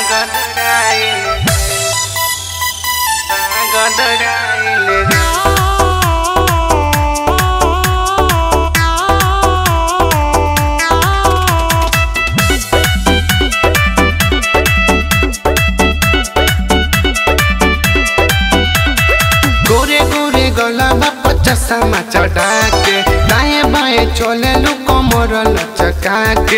Pagodaraile Pagodaraile गोरे गोरे गलाबा पचासा मा चढ़ा के दाएं बाएं चले लू कमर लचका के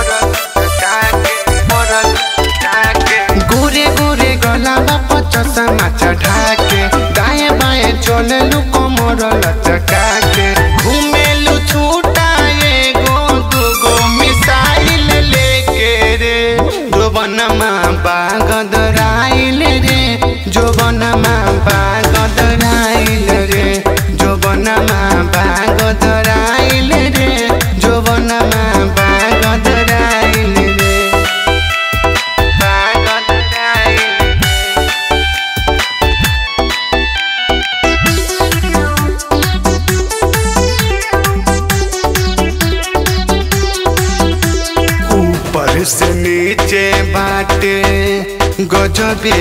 गोरे गोरे गलाबा पचासा मा चढ़ा के दाएं बाएं चले लू कमर लचका के घूमेलू छूटा एगो दूगो मिसाइल लेके रे जोबनमा बागदराइल रे जोबनमा बागदराइल रे जोबनमा बागदराइल रे जोबनमा बागदराइल रे बागदराइल ऊपर से नीचे बाटे गजबे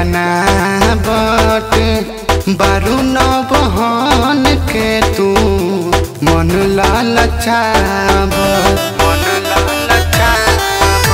बनावट बारू नवहन के तू मन लालचाव मन लालचाव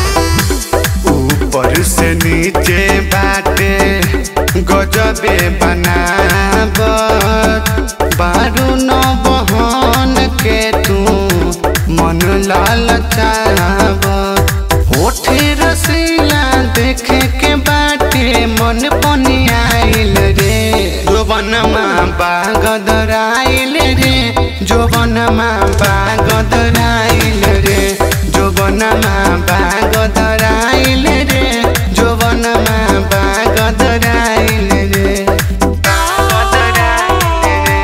ऊपर से नीचे बाटे गजबे बनावट बारू नवहन के तू मन लालचाव होठे रसीला देखे के बाटे मन पनियाइल रे जोबनमा बागदराइल रे जोबनमा बागदराइल रे जोबनमा बागदराइल रे जोबनमा बागदराइल रे बागदराइल रे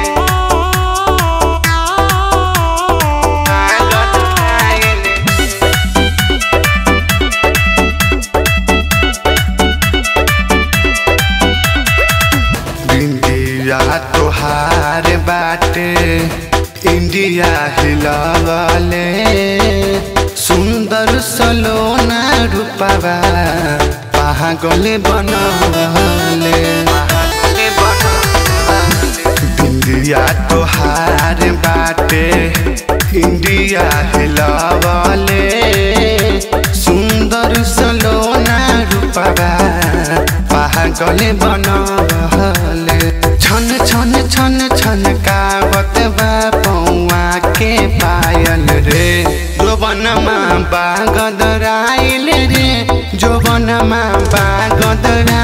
बागदराइल रे इंडिया तोहार बाटे इंडिया हिलवले सुंदर सलोना रूपवा पागले बनवले इंडिया तोहार बाटे इंडिया हिलवले सुंदर सलोना रूपवा पागले बनवले छन छन छन छन कावत बा पौआ के पायल रे जोबनमा बागदराइल रे जोबनमा बागदराइल